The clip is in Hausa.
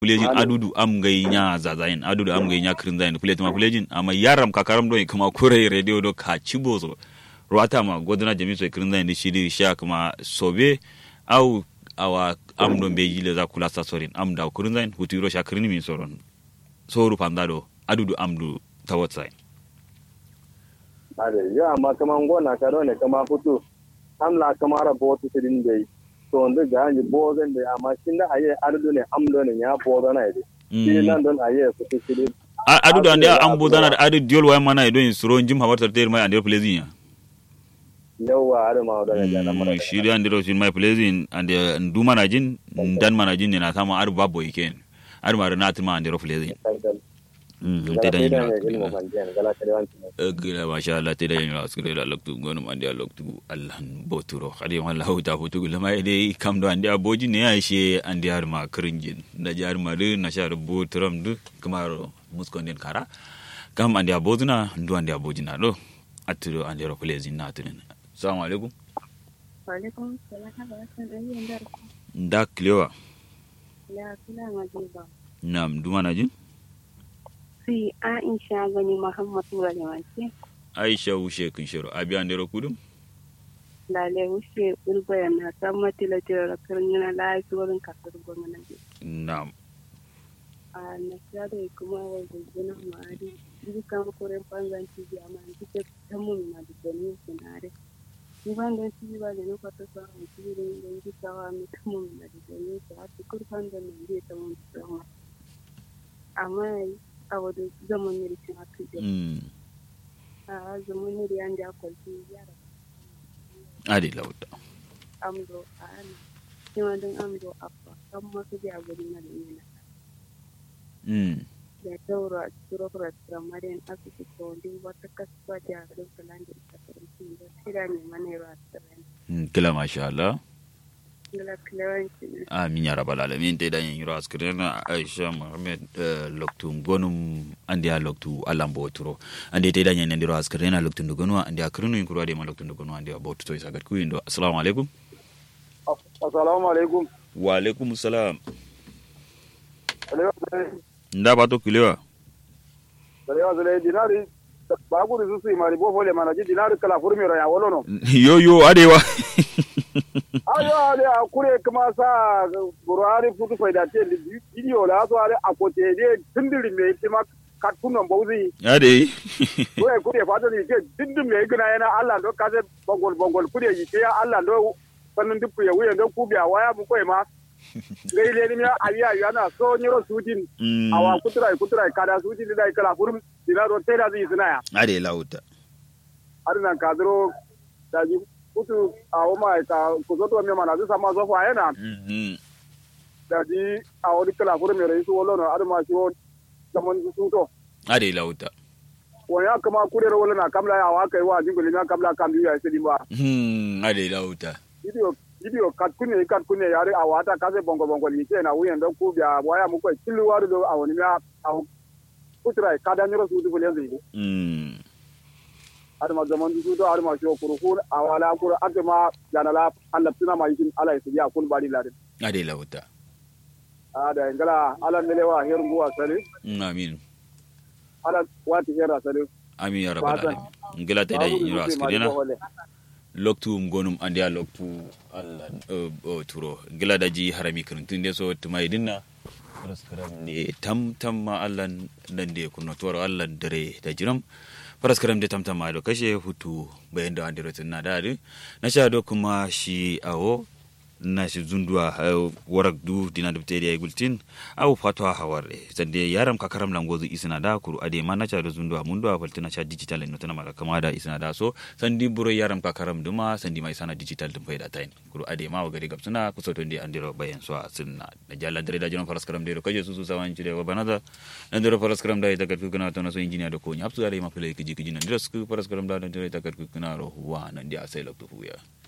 kulejin adudu am gai nya zazayin adudu am gai nya kirin zayin kulejin ma kulejin amma yaram kakaram do kuma kure radio do ka cibozo ruwata ma godana jami so kirin zayin shi di sha kuma sobe au awa am do be yile za kula sa sorin am da kirin zayin hutiro sha kirin min soron soru pandado adudu am du tawat zayin ade yo amma kaman gona ka ne kama futu amla kamara botu sidin dai to ndu ga ni bozen da amma shin da aye ardu ne amdo ne ya bozo na ide shi nan don aye futu sidin adudu ande am bodana da adu diol way mana ido in suro jim hawarta ter mai ande plezin ya yawa adu ma wadana jana mara shi da ande ro sin mai plezin ande ndu mana jin dan mana jin ne na sama adu babbo iken adu ma na tuma ande ro plezin te da yin gila masha Allah te da yin rasu da loktu gonu ande loktu Allah boturo khadi wala huta futu gila mai dai kam do ande aboji ne ya she ande har ma kringin da jar ma de na shar botram du kamaro muskonden kara kam ande abozuna ndu ande abojina do atiro ande ro plezin na tunen assalamu alaikum wa alaikum salam da klewa ya kula majiba nam duma na jin si aisha gani muhammadu walimance aisha wushe kun shiro abi an dero kudum lale wushe ulbaya na san matila tira karnina lafi wurin kasar gwamnati na'am a na da kuma wa gudana ma'ari dukan kuren banzan tv amma an kike ta mun na da gani sinare ni ban da tv ba da nuka ta sa an tv da yin gitawa mai ta mun na da gani ta hatu kurfan da nan zai ta mun tsama amma a wadda zaman ne rikin haka da a zaman ne da yan da kwalfi yara adi lauta amdo a ana kima don amdo abba kan masu da gari na da yana da taura turokura tramarian asibiti wanda wata kasuwa da garin kalan da ita karanci da tira ne mana yawa a tsirin kila masha Allah gila kilawanci ne amin ya rabbal alamin te dan yiro askirena aisha muhammad loktu gonum andi a loktu alambo turo andi te dan yan ndiro askirena loktu ndugonu andi akrinu inkuru ade ma loktu ndugonu andi abotu to isagat ku indo assalamu alaikum assalamu alaikum wa alaikum salam nda bato kilewa Salewa zale dinari ba gudu su su mari bo fole mana ji dinari kala furmi ya wolono yo yo adewa ayo ale akure kuma sa burari futu faida te video la so ale akote de tindiri me tima katunan bauzi ade kure kure fata ni ke dindin me gina yana Allah do kaze bongol bongol kure yi ke Allah do sanin dupu ya wuyan do kubiya waya mu koi ma gaile ni ya awiya yana so nyiro sudin awa kuturai kuturai kada sudin da kala furum dina do tela zi sina ya ade lauta arinan kadro da ji kutu a woma ka kuzoto mi mana zisa ma zofo ayena da ji a wani kala furum mi rai su wolo no arma shi wo zaman su to ade lauta wani ya kama kurere wolo na kamla ya wa kai wa jingoli na kamla kam biyu ya sai ba ade lauta video video kat kunne kat kunne yare a wata kase bongo bongo ni ke na wuyen don ku biya waya mu kai tilu waru do a wani ya a kutra kada nyoro su du fulen zai mm har ma zaman du do har ma shi kuru kur a wala kur ake ma yana la Allah tuna ma yin Allah ya kun bari ladin ade lauta a da ngala Allah ne lewa her nguwa sale amin Allah wati hera sale amin ya rabbal alamin ngila te dai yiro askirena loktu gonum andi a loktu allah o turo gila daji harami kirintinde so tumai dinna paraskaram ne tam tam ma allah nan de kunno toro allah dare da jiram paraskaram de tam tam ma do kashe hutu bayan da andiro tunna da na sha do kuma shi awo na shi zundua warak du dina da tede ay gultin aw fatwa haware sande yaram ka karam langozu isna da kuru ade ma na cha da zundua mundu a faltina cha digital no tana mala kama da isna da so sandi buro yaram ka karam duma sandi mai sana digital dum faida tain kuru ade ma wagari gabsuna kuso to ndi andiro bayan so sunna da jalla dare da jiran faras karam de kaje su su sawan ci de wa banada andiro faras karam da ita kat kuna to na so injiniya da ko nya hapsu da ma fele kiji kiji nan diro su faras karam da andiro ita kat kuna ro wa nan dia sai lokto huya